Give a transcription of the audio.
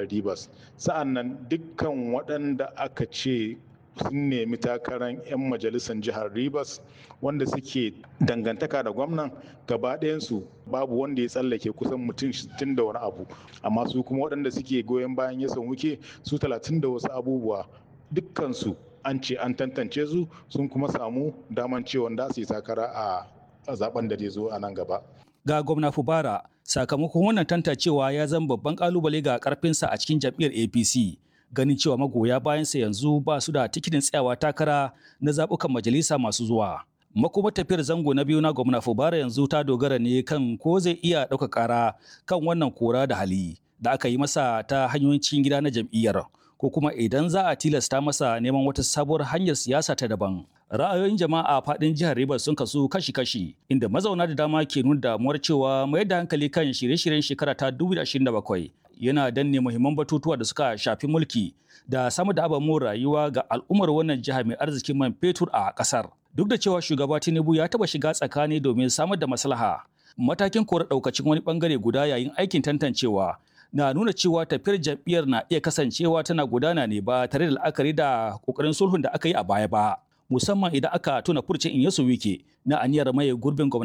jihar Rivers. Sa'an nan dukkan waɗanda aka ce sun nemi takarar 'yan majalisar jihar Rivers wanda suke dangantaka da gwamnan gaba ɗayansu babu wanda ya tsallake kusan mutum 60 da wani abu amma su kuma waɗanda suke goyon bayan ya wuke su 30 da wasu abubuwa dukkansu an ce an tantance su sun kuma samu daman cewa da su yi takara a zaben da zai zo a nan gaba. Ga gwamna Fubara sakamakon wannan tantancewa ya zama babban kalubale ga karfinsa a cikin jam'iyyar APC. ganin cewa magoya bayansa yanzu ba su da tikitin tsayawa takara na zaɓukan majalisa masu zuwa. Makuma tafiyar zango na biyu na gwamna Fubara yanzu ta dogara ne kan ko zai iya ɗauka ƙara kan wannan kora da hali da aka yi masa ta hanyoyin cikin gida na jam'iyyar ko kuma idan za a tilasta masa neman wata sabuwar hanyar siyasa ta daban. Ra'ayoyin jama'a a faɗin jihar Rivers sun kasu kashi-kashi inda mazauna da dama ke nuna damuwar cewa mayar da hankali kan shirye-shiryen shekara ta 2027 yana danne muhimman batutuwa da suka shafi mulki da samar da ababen rayuwa ga al'ummar wannan jiha mai arzikin man fetur a kasar. Duk da cewa shugaba Tinubu ya taba shiga tsakani domin samar da maslaha, matakin kora daukacin wani bangare guda yayin aikin tantancewa na nuna cewa tafiyar jam'iyyar na iya kasancewa tana gudana ne ba tare da la'akari da kokarin sulhun da aka yi a baya ba. Musamman idan aka tuna furcin Inyesu Wike na aniyar maye gurbin gwamnati.